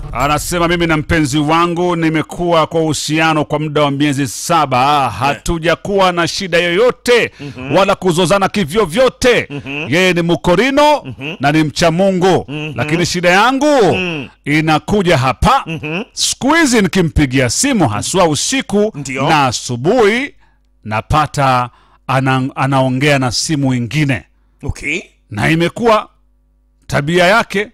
Anasema mimi na mpenzi wangu nimekuwa kwa uhusiano kwa muda wa miezi saba, hatujakuwa na shida yoyote wala kuzozana kivyovyote. Yeye ni mkorino na ni mcha Mungu, lakini shida yangu inakuja hapa. Siku hizi nikimpigia simu haswa usiku Ndio. na asubuhi, napata ana, anaongea na simu ingine, Okay. na imekuwa tabia yake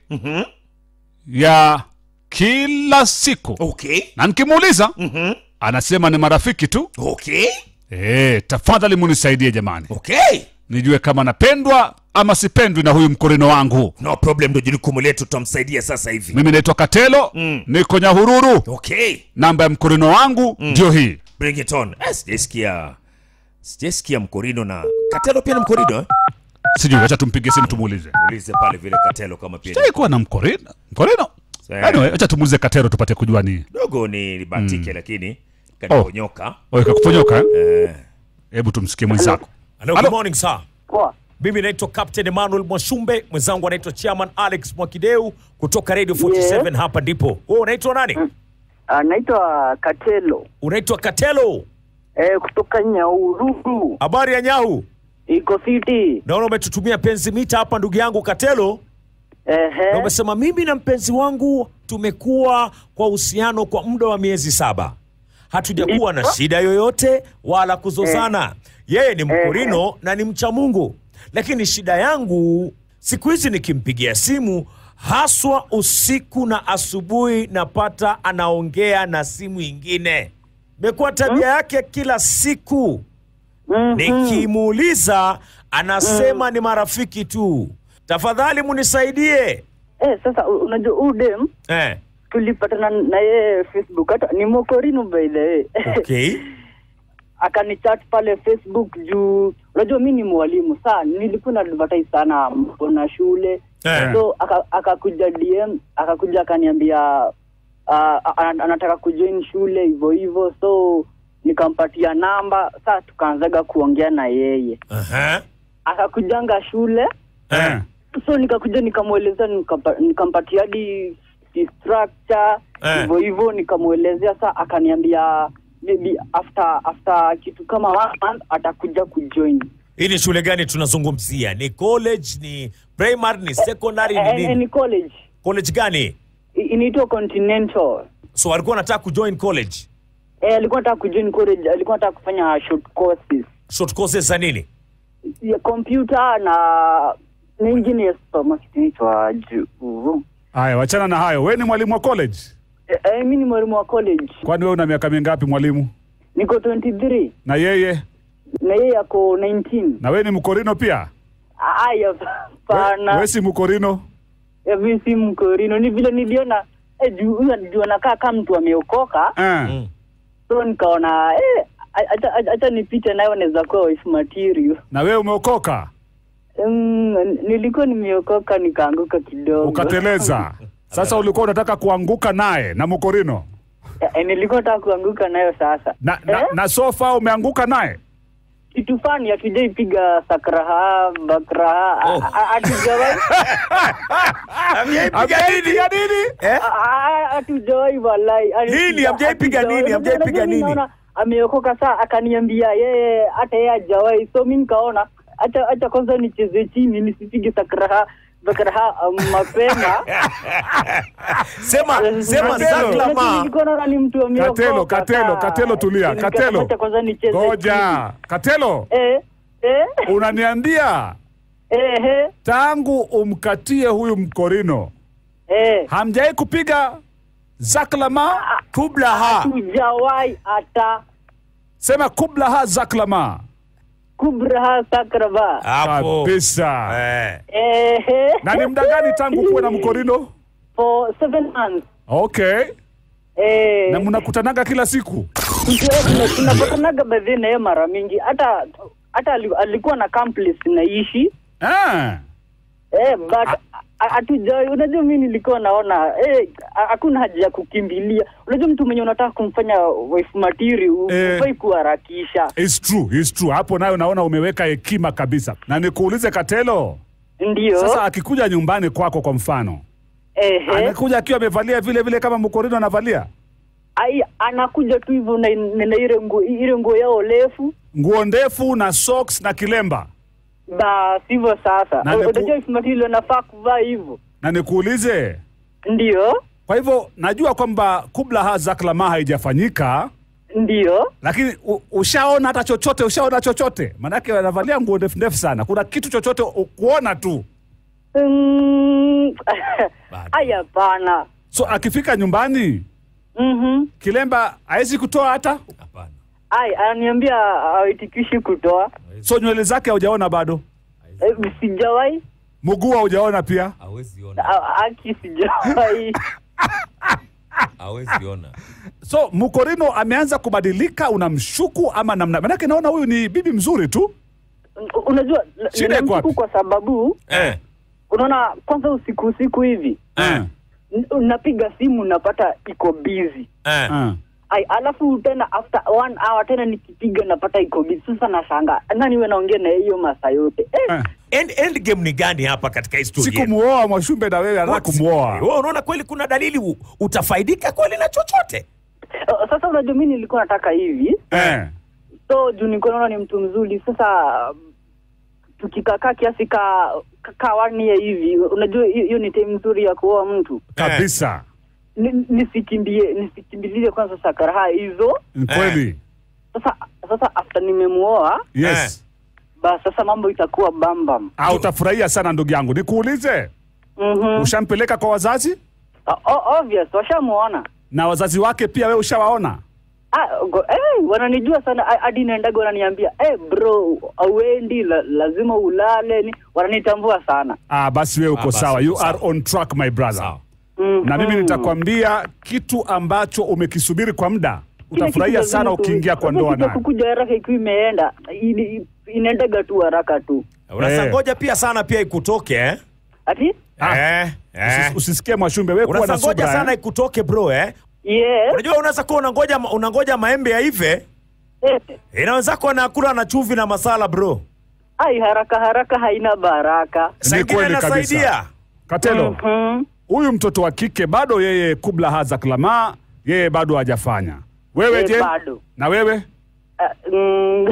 ya kila siku Okay. na nikimuuliza anasema ni marafiki tu. Okay. E, tafadhali munisaidie jamani, Okay. nijue kama napendwa ama sipendwi na huyu mkorino wangu. No problem, ndo jukumu letu, tutamsaidia sasa hivi. Mimi naitwa Katelo, niko Nyahururu. Okay. Namba ya mkorino wangu ndio hii. Bring it on. Eh, Sijaisikia sijaisikia mkorino na Katelo pia ni mkorino eh? Sijui, acha tumpige simu tumuulize. Ulize pale vile Katelo kama pia ni- Sijai na mkorino mkorino. Eh. Anyway, acha tumuulize Katero tupate kujua ni dogo ni nibatike lakini kaniponyoka. Oe, kakuponyoka eh? Eh. Hebu tumsikie mwenzako. Hello, Hello. good morning sir. Poa. Mimi naitwa Captain Emmanuel Mwashumbe, mwenzangu anaitwa Chairman Alex Mwakideu kutoka Radio 47 hapa ndipo. Wewe unaitwa nani? Anaitwa Katelo Unaitwa Katelo. eh, kutoka Nyaururu Habari ya Nyahu? iko city. Naona umetutumia penzi mita hapa ndugu yangu Katelo. Na Ehe. umesema mimi na mpenzi wangu tumekuwa kwa uhusiano kwa muda wa miezi saba, hatujakuwa na shida yoyote wala kuzozana. Yeye ni mkorino na ni mcha Mungu, lakini shida yangu siku hizi nikimpigia simu haswa usiku na asubuhi, napata anaongea na simu ingine. Imekuwa tabia yake kila siku nikimuuliza anasema ni marafiki tu. Tafadhali munisaidie. Eh, sasa u- unajua huyu dem Eh, tulipatana na yeye Facebook, hata ni mokorino by the way. okay. Akanichat pale Facebook juu unajua mi ni mwalimu saa nilikuwa na advertise sana na shule Eh. so aka- akakuja DM akakuja akaniambia uh, anataka kujoin shule hivyo hivyo so nikampatia namba saa tukaanzaga kuongea na yeye Aha. akakujanga shule Eh. so nikakuja nikamweleza nikampa- nikampatia hadi fee structure Eh. hivyo hivyo nikamwelezea saa akaniambia maybe after after kitu kama one month atakuja kujoin Hii ni shule gani tunazungumzia? Ni college, ni primary, ni secondary, Eh, ni eh, nini? ni college College gani? I- inaitwa continental So alikuwa anataka kujoin college. eh, alikuwa nataka kujoin college alikuwa nataka kufanya short courses Short courses za nini? ya computer na na engineers kama kitu inaitwa juu Haya, wachana na hayo. Wewe ni mwalimu wa college? eh, eh, mi ni mwalimu wa college Kwani wewe una miaka mingapi mwalimu? niko 23 Na yeye? na yeye ako 19 Na wewe ni mkorino pia? aya We- pana Wewe si mkorino? Eh, mi si mkorino ni vile niliona eh, juu huyu juu anakaa kama mtu ameokoka Eh. so nikaona eh, acha- acha- acha nipite nayo naweza kuwa wife material Na wewe umeokoka? Mm, nilikuwa nimeokoka nikaanguka kidogo Ukateleza. Sasa ulikuwa unataka kuanguka naye na mkorino? Eh, nilikuwa nataka kuanguka nayo sasa Na, na, Eh? na sofa umeanguka naye? kitu fani hatujaipiga sakraha bakraha Oh. A- a- hatujawahi Ameipiga nini? Eh? a- a- hatujawahi walai Nini? Hamjaipiga nini? Hatujawahi. Hamjaipiga Unajua mimi nini? naona ameokoka saa akaniambia yeye hata yeye hajawahi so mi nikaona acha acha kwanza nicheze chini nisipige sakraha bakraha um, mapema Sema sema Unajua, zaklama. nilikuwa naona ni mtu ameokoka Katelo, Katelo, saa. Katelo tulia. Nikasema Katelo. acha kwanza nicheze chini. Ngoja. Katelo, eh eh unaniambia eh eh tangu umkatie huyu mkorino eh hamjai kupiga zaklama Kublaha. hatujawahi hata sema kublaha zaklama kubraha sakraba Hapo. kabisa Eh. ehe na ni muda gani tangu kuwe na mkorino for seven months okay eh na mnakutanaga kila siku tuna- tunapatanaga bedhi naye mara mingi hata hata ali- alikuwa na campus naishi ah. eh but a- hatujawai unajua mi nilikuwa naona eh, ha- hakuna haja ya kukimbilia unajua mtu mwenye unataka kumfanya wife matiri Eh. ufai kuharakisha It's true, it's true. Hapo nayo naona umeweka hekima kabisa. Na nikuulize Katelo, ndio sasa akikuja nyumbani kwako kwa mfano Ehe. anakuja akiwa amevalia vile vile kama mkorino anavalia Ai, anakuja tu hivyo na, na, na ile nguo ile nguo yao refu nguo ndefu na socks na kilemba basi hivyo sasa. Na niku- Unajua Ismail anafaa kuvaa hivyo. na nikuulize Ndio. kwa hivyo najua kwamba kubla haza klama haijafanyika Ndio. lakini u, ushaona hata chochote ushaona chochote maanake wanavalia nguo ndefu ndefu sana kuna kitu chochote u- kuona tu Mm. Bado. Ai hapana. so akifika nyumbani Mhm. kilemba hawezi kutoa hata Hapana. Ai, ananiambia haitikishi kutoa. so nywele zake haujaona bado Eh, Sijawahi. mguu haujaona pia Hawezi ona. A- Aki sijawahi. Hawezi ona. so mkorino ameanza kubadilika unamshuku ama namna manake naona huyu ni bibi mzuri tu Unajua la- Shida iko ninamshuku wapi? kwa sababu Eh. unaona kwanza usiku usiku hivi Eh, n- napiga simu napata iko busy. Eh. eh. Ai, alafu tena after one hour tena nikipiga napata iko busy. Sasa nashanga nani wewe naongea na hiyo masaa yote eh, Eh. End, end game ni gani hapa katika historia? sikumuoa mwashumbe na wewe anataka What? kumuoa Wewe unaona kweli kuna dalili u- utafaidika kweli na chochote? Uh, Sasa unajua mimi nilikuwa nataka hivi, eh. so juu nilikuwa naona ni mtu mzuri. Sasa um, tukikakaa kiasi ka ka- ka one year hivi, unajua hiyo hiyo ni time nzuri ya kuoa mtu. kabisa Ni- Nisikimbie nisikimbilie kwanza sakaraha hizo. ni kweli Sasa sasa after nimemuoa, yes basi sasa mambo itakuwa bambam. ah, utafurahia sana ndugu yangu nikuulize Mhm. ushampeleka kwa wazazi O- o- Obvious, washamuona. na wazazi wake pia wewe ushawaona Ah, go, eh, wananijua sana ah, hadi naendaga wananiambia eh, bro auendi la, lazima ulale ni wananitambua sana ah, basi wewe uko basi sawa uko you sawa. are on track my brother Sawa. Mhm. na mimi nitakwambia kitu ambacho umekisubiri kwa muda Kile utafurahia kitu sana lazima tu- ukiingia kwa lazima ndoa kitu naye kukuja haraka ikiwa imeenda ini- inaendaga tu haraka tu Unasa Eh. ngoja pia sana pia ikutoke eh? ati Ah. Eh. Eh. Usis- usisikie mwashumbe wewe kuwa na Unasa ngoja subra sana eh? ikutoke bro eh? yes Unajua unaweza kuwa unangoja unangoja maembe yaive, eh, inaweza kuwa nakula na chumvi na masala bro. ai haraka haraka haina baraka Saidia kweli kabisa. inasaidia. katelo Mhm. huyu mtoto wa kike bado yeye kubla haza klama yeye bado hajafanya wewe Eh, je bado na wewe Ah, mm,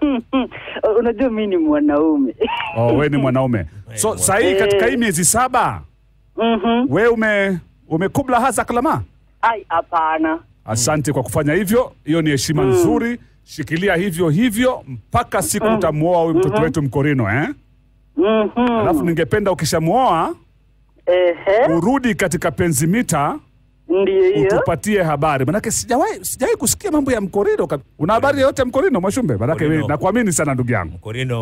unajua mi ni mwanaume oh, wewe ni mwanaume so sahii katika hii miezi saba Mhm. wewe ume umekubla haza klama ai hapana asante kwa kufanya hivyo hiyo ni heshima nzuri shikilia hivyo hivyo mpaka siku utamuoa huyu mtoto wetu mkorino eh? Mhm. alafu ningependa ukishamuoa Ehe, urudi katika penzi mita ndiyo hiyo utupatie habari manake sijawahi sijawahi kusikia mambo ya mkorino kab- una habari yoyote ya mkorino mwashumbe manake Mkorino. wewe nakuamini sana ndugu yangu Mkorino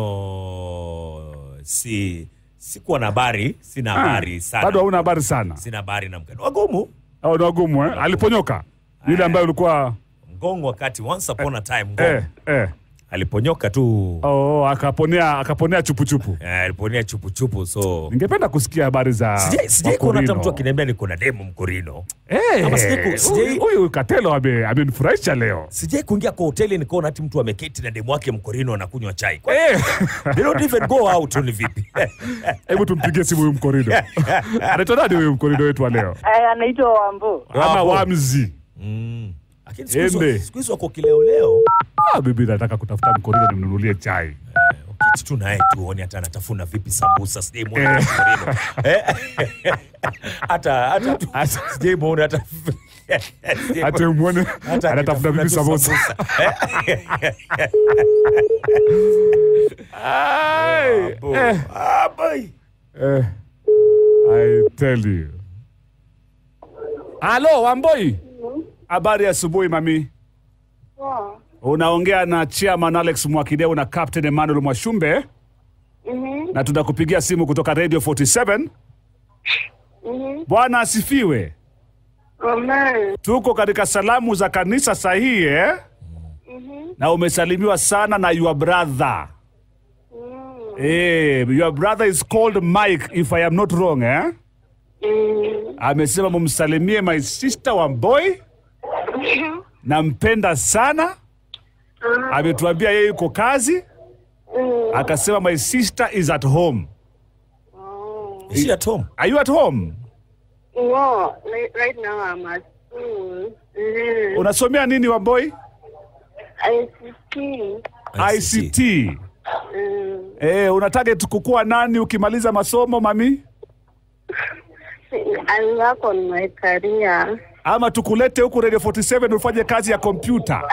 si sikuwa na habari, sina Ah, habari sana. bado hauna habari sana Sina habari na mkano. Wagumu. au ni wagumu eh? aliponyoka yule ambaye ulikuwa Ngongo wakati once upon a time Ngongo. eh, eh. Aliponyoka tu. Oh, akaponea akaponea chupuchupu Eh, aliponea chupu chupu so ningependa kusikia habari za Sijai sijai kuona hata Mkorino. mtu akiniambia niko na demu Mkorino. Eh, Ama sijai ku- sijai- huyu- huyu katelo ame- amenifurahisha leo Sijai kuingia kwa hoteli nikaona ati mtu ameketi na demu wake Mkorino anakunywa chai. Kwa- Eh, They don't even go out ni vipi? hebu tumpigie simu huyu mkorido anaitwa nani huyu mkorido wetu wa leo Eh, anaitwa Wambo ama Wapo. wamzi Mm. Lakini siku hizo- Embe. siku hizo wako kileo leo. ah, bibi nataka kutafuta mkorido nimnunulie chai Ukiti tu naye tuone hata anatafuna vipi sambusa sijaimwona Mkorino. Eh? Hata hata tu sijaimwona hata sijaimwona- hata umwone hata anatafuta akitafuna bibi tu samosa Ai, Abo. eh, Ah, boy. eh, I tell you. Halo Wamboi, habari ya asubuhi mami. Unaongea na chairman Alex Mwakideu na Captain Emmanuel Mwashumbe na tunakupigia simu kutoka Radio 47. Bwana asifiwe. Amen. Tuko katika salamu za kanisa sahihi eh? na umesalimiwa sana na your brother. Eh, your brother is called Mike if I am not wrong eh? Amesema mumsalimie my sister Wamboi, nampenda sana. Ametuambia yeye yuko kazi, akasema my sister is at home. Is she at home? Are you at home? No, like, right now I'm at school. Mm. Unasomea nini Wamboi? ICT. ICT. Mm. Eh, una target kukua nani ukimaliza masomo mami? I work on my career. Ama tukulete huku Radio 47 ufanye kazi ya kompyuta,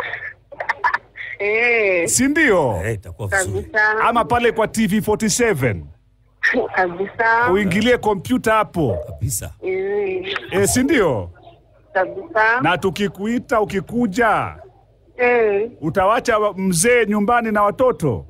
Eh, si ndio? Eh, itakuwa vizuri. kabisa. Ama pale kwa TV 47 kabisa. uingilie kompyuta hapo, Kabisa. Mm. eh, si ndio? Kabisa. Na tukikuita ukikuja, Mm. utawacha wa- mzee nyumbani na watoto,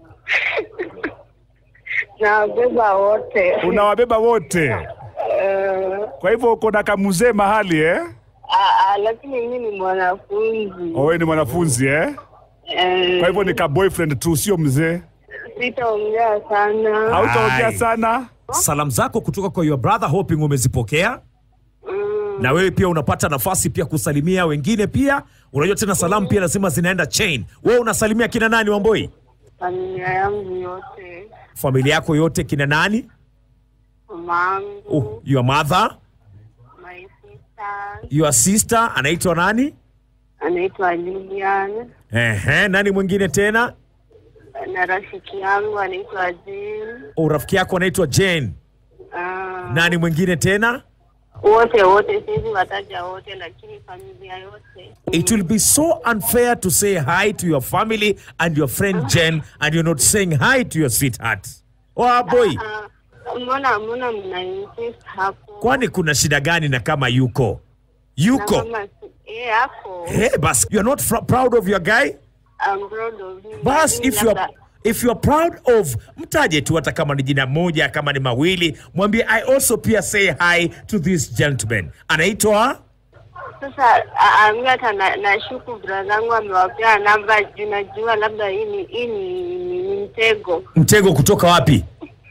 Na wabeba wote. unawabeba wote. Eh, Kwa hivyo uko na kamzee mahali eh? ah, ah, lakini mimi ni mwanafunzi. Wewe ni mwanafunzi eh? Eh, Kwa hivyo ni ka boyfriend tu, sio mzee. sitaongea sana. Hautaongea Ai. sana. Salamu zako kutoka kwa your brother hoping umezipokea. Mm. na wewe pia unapata nafasi pia kusalimia wengine pia. Unajua tena salamu pia lazima zinaenda chain. Wewe unasalimia kina nani Wamboi? Familia yangu yote. Familia yako yote kina nani? Mamangu. Oh, your mother, My sister. your sister anaitwa nani? Anaitwa Lilian. Ehe, nani mwingine tena? Na rafiki yangu anaitwa Jill. Oh, rafiki yako anaitwa Jane. Ah, Nani mwingine tena? wote wote siwezi wataja wote lakini familia yote It will be so unfair to say hi to your family and your friend Jen and you're not saying hi to your sweetheart. Oh, boy. Ah, mbona mbona mna insist hapo Kwani kuna shida gani na kama yuko? Na Yuko. kama si- eh hapo Hey, bas, you're not fr- proud of your guy? I'm proud of him Bas, Lakini if you're, labda- if you're proud of, mtaje tu hata kama ni jina moja, kama ni mawili, mwambie I also pia say hi to this gentleman. Anaitwa sasa ah, ah, mi hata na- nashuku bradhangu amewapea namba juu najua labda hii ni hii ni, ni, ni mtego Mtego kutoka wapi?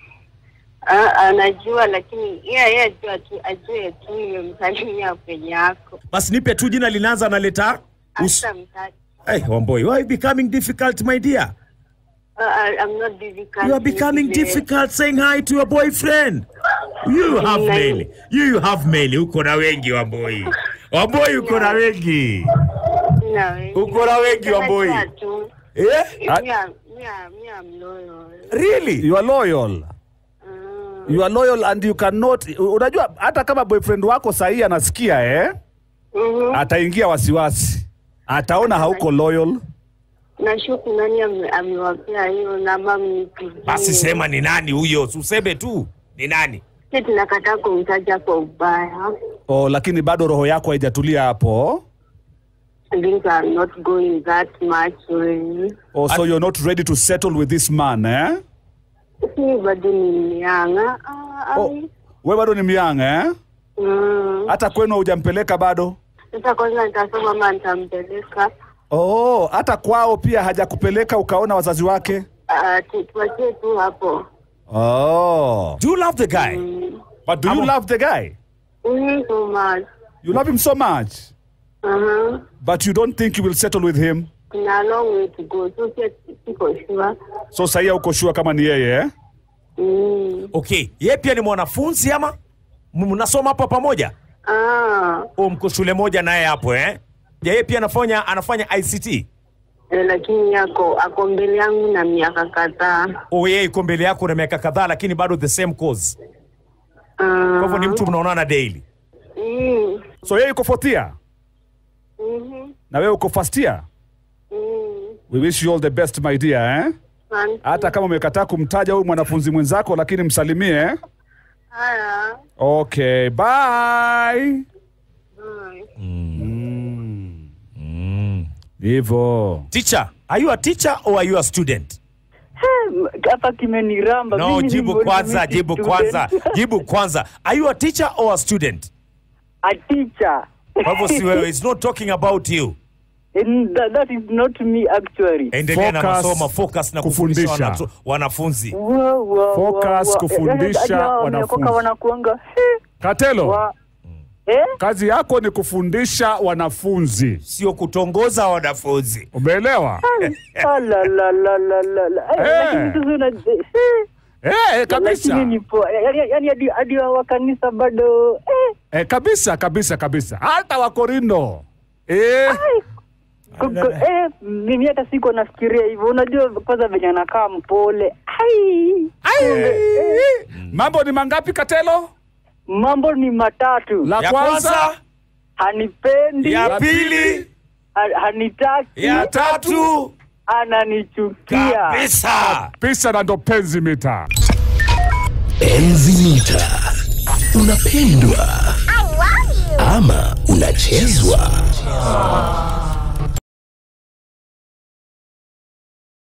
Ah, ah, najua lakini yeye yeye ajua tu ajue tu nimemsalimia kwenye yako Basi nipe tu jina linaanza na leta us- hata mtaki Hey, Wamboi, why are you becoming difficult, my dear? Ah, ah, I'm not difficult You are becoming Vile- difficult saying hi to your boyfriend. You have Nai- many. You have many. Uko na wengi Wamboi. Wamboi uko na wengi. Sina wengi. Uko na wengi, Wamboi. Najua tu. Eh? Me are- me are- me are loyal. Really? You are loyal. Mm. You are loyal and you cannot unajua hata kama boyfriend wako sahii anasikia eh? Mhm. Ataingia wasiwasi. Ataona hauko loyal. Nashuku nani ame- amewapea hiyo namba mnipigie. Basi sema ni nani huyo, useme tu ni nani. Sisi tunakataa kumtaja kwa ubaya. Oh, lakini bado roho yako haijatulia hapo. Things are not going that much way. Oh, so you're not ready to settle with this man eh? Lakini bado ni mnyanga. Ah, Oh, ai. we bado ni myang eh? Mm. Hata kwenu hujampeleka bado? Sasa kwanza nitasoma ama nitampeleka. Oh, hata kwao pia hajakupeleka ukaona wazazi wake? Ah, tu- tuachie tu hapo. Oh. Do you love the guy? Mm. But do you love the guy? Mm, so much. You love him so much, Uh-huh. but you don't think you will settle with him? Kuna a long way to go. So si- siko sure. So sahii hauko sure kama ni yeye eh? Mm. Okay, yeye pia ni mwanafunzi ama M- mnasoma hapo pamoja? Ah, O, mko shule moja naye hapo eh? Je, yeye pia anafanya anafanya ICT? eh, lakini yako ako mbele yangu na miaka kadhaa. O, yeye iko mbele yako na miaka kadhaa, lakini bado the same course. Ah. Kwa hivyo ni mtu mnaonana daily. Mm. So yeye yuko fourth year Mhm. na wewe uko first year. Mm. We wish you all the best my dear eh? Asante. Hata kama umekataa kumtaja huyu mwanafunzi mwenzako, lakini msalimie eh? Haya. Okay, bye. Bye. Hivyo. Teacher, are you a teacher or are you a student? hapa kimeniramba No, Mimi ni jibu mboni kwanza, miti jibu student. kwanza, jibu kwanza. Are you a teacher or a student? a teacher Kwa hivyo si wewe, it's not talking about you. And that, that is not me actually Endelea na Focus, masomo, focus na kufundisha. kufundisha wana- wanafunzi. Wa- wa- Focus, wa- wa- kufundisha yaani hao wanafunzi. wameokoka wanakuanga he, Katelo, wa- eh? kazi yako ni kufundisha wanafunzi. Sio kutongoza wanafunzi. Umeelewa? Ah, la, la, la, la, la, la. Eh, Eh. lakini sasa una- eh, Eh, kabisa Lakini ni poa. Yaani yaani hadi hadi wa kanisa bado eh, eh, kabisa kabisa kabisa hata wakorino eh. kuko- eh, mimi hata siko nafikiria hivyo. Unajua kwanza venye anakaa mpole. Ai. Ai! mambo ni mangapi katelo Mambo ni matatu. la ya kwanza kwanza Hanipendi, ya pili ha- hanitaki, ya tatu ananichukia. kabisa pisa na ndo penzi mita Enzi mita. Unapendwa ama unachezwa?